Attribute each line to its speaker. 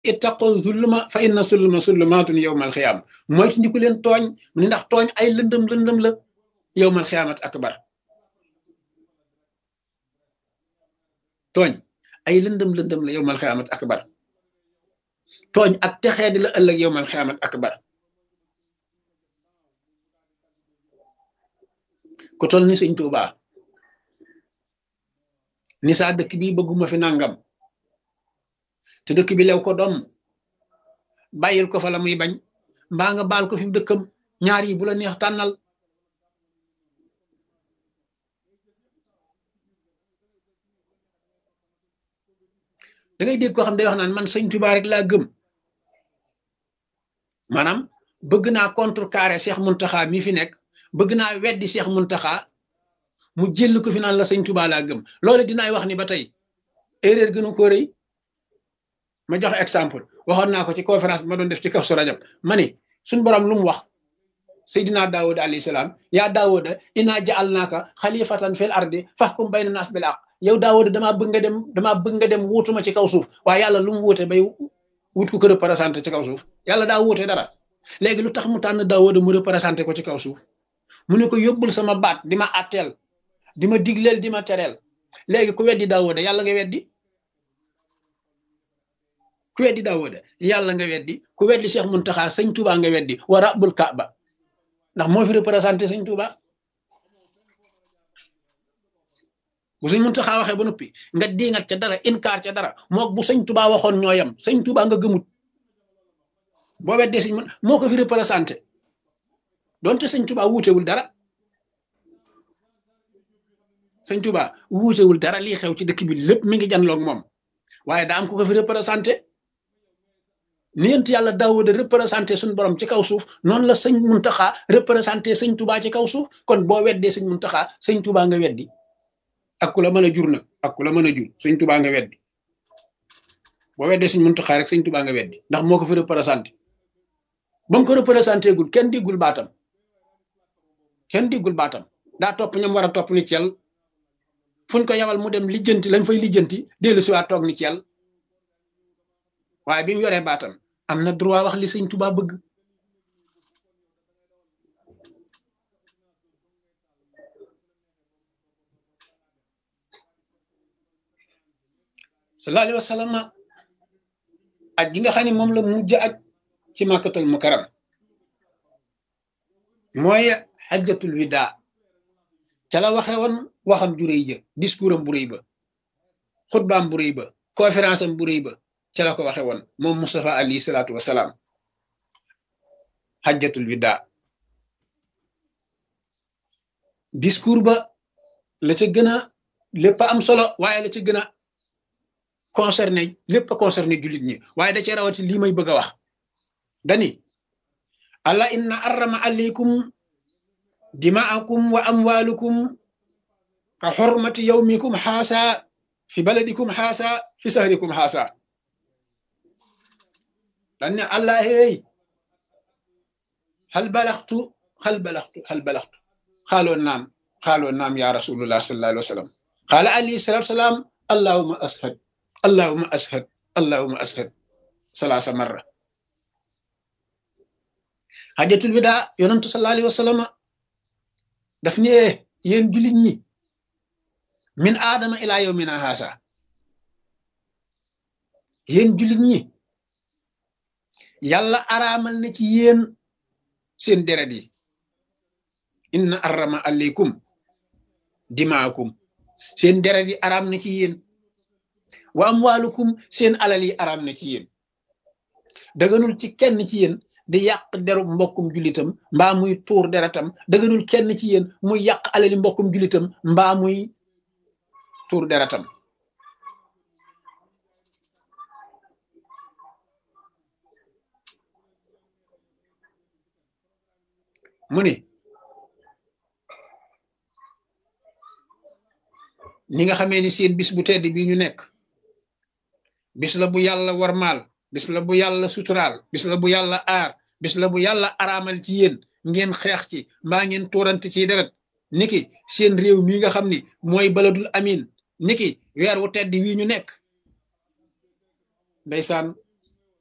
Speaker 1: ittaqu zulma fa inna zulma zulmatun yowmal xiyaam moytu ndiku leen tooñ mu ne ndax tooñ ay lëndëm lëndëm la yowmal xiyaamat akbar tooñ ay lëndëm lëndëm la yowmal xiyaamat akbar tooñ ak texee di la ëllëg yowmal xiyaamat akbar ku tol ni sëñ Tuubaa ni saa dëkk bi bëgguma fi nangam te dëkk bi lew ko doom bàyyil ko fa la muy bañ mbaa nga baal ko fi dëkkam ñaar yi bu la neex tànnal da ngay dégg koo xam day wax naan man sëñ Tuubaa rek laa gëm maanaam bëgg naa contrecarrer Cheikh Muntaxa mi fi nekk bëgg naa weddi Cheikh Muntaxa mu jël ko fi naan la sëñ Tuubaa laa gëm loolu dinaay wax ni ba tey erreur gënu ko rëy ma jox exemple waxoon naa ko ci conférence bi ma doon def ci kaw su rajab ma ni suñ borom lu mu wax Seydina Daawuda alayhi salaam yaa Daawuda inaa ja'alnaaka xalifatan fil ardi fahkum bayna naas bil haqq yow Daawuda damaa bëgg nga dem damaa bëgg nga dem wuutuma ci kaw suuf waaye yàlla lu mu wuute bay wut ku ko représenté ci kaw suuf yàlla daa wuute dara léegi lu tax mu tànn Daawuda mu représenté ko ci kaw suuf mu ne ko yóbbul sama baat di ma àtteel di ma digleel di ma tereel léegi ku weddi Daawuda yàlla nga weddi ku weddi Daawuda yàlla nga weddi ku weddi Cheikh Muntaxa sëñ Tuubaa nga weddi wa rabbul Kaaba ndax moo fi représenté sëñ Tuubaa bu sëñ Muntaxa waxee ba noppi nga diingat ca dara inkaar ca dara mook bu sëñ Tuubaa waxoon ñooyam sëñ Tuubaa nga gëmut boo weddee sëñ moo ko fi représenté donte sëñ Tuubaa wuutewul dara sëñ Tuubaa wuutewul dara lii xew ci dëkk bi lépp mi ngi janloog moom waaye daa am ku ko fi représenté ni yent yàlla Daawuda représenté suñ borom ci kaw suuf noonu la sëñ Muntaxa représenté sëñ Tuubaa ci kaw suuf kon boo weddee sëñ Muntaxa sëñ Tuubaa nga weddi ak ku la mën a jur nag ak ku la mën a jur sëñ Tuubaa nga weddi boo weddee sëñ Muntaxa rek sëñ Tuubaa nga weddi ndax moo ko fi représenté ba mu ko représenté gul kenn diggul baatam kenn diggul baatam daa topp ñam war a topp ni ci yàlla fuñ ko yabal mu dem lijjanti lañ fay lijjanti dellu si waat toog ni ci yàlla waaye bi mu yoree baatam am na droit wax li sëñ Tuubaa bëgg sallallahu alayhi wa sallam aj gi nga xam ne moom la mujj aj ci màkkatal mukarram mooy xajjatul wida ca la waxe woon waxam ju rëy ja discours am bu rëy ba xutbaam bu rëy ba conférence am bu rëy ba ca la ko waxe woon moom Moustapha alayhi salaatu wasalaam xajjatul wida discours ba la ca gën a lépp am solo waaye la ca gën a concerné lépp a concerné jullit ñi waaye da cee rawati lii may bëgg a wax dani allah inna arrama alaykum dimaakum wa amwalukum ka xormati yawmikum xaasa fi baladikum xaasa fi sahrikum xaasa dan ne allah hey hal balaxtu hal balaxtu hal balaxtu xaaloon naam xaaloon naam ya rasulullah sallallahu alayhi wa sallam xaala alayhi salatu salaam allahuma ashad allahuma ashad allahuma ashad salaasa marra xajatul wida yonantu sallallahu alayhi wa sallam daf ne yéen jullit ñi min aadama ilaa yawmina haasa yéen jullit ñi yàlla araamal na ci yéen seen deret yi inna arrama aleykum dimaakum seen deret yi araam na ci yéen wa amwaalukum seen alal yi araam na ci yéen daganul ci kenn ci yéen di yàq deru mbokkum julitam mbaa muy tuur deretam daganul kenn ci yéen muy yàq alali mbokkum julitam mbaa muy tuur deretam mu ni ñi nga xamee ni seen bis bu tedd bi ñu nekk bis la bu yàlla warmaal bis la bu yàlla suturaal bis la bu yàlla aar bis la bu yàlla araamal ci yéen ngeen xeex ci mbaa ngeen tuurante ci deret niki seen réew mii nga xam ni mooy baladul amin niki weer wu tedd wii ñu nekk ndeysaan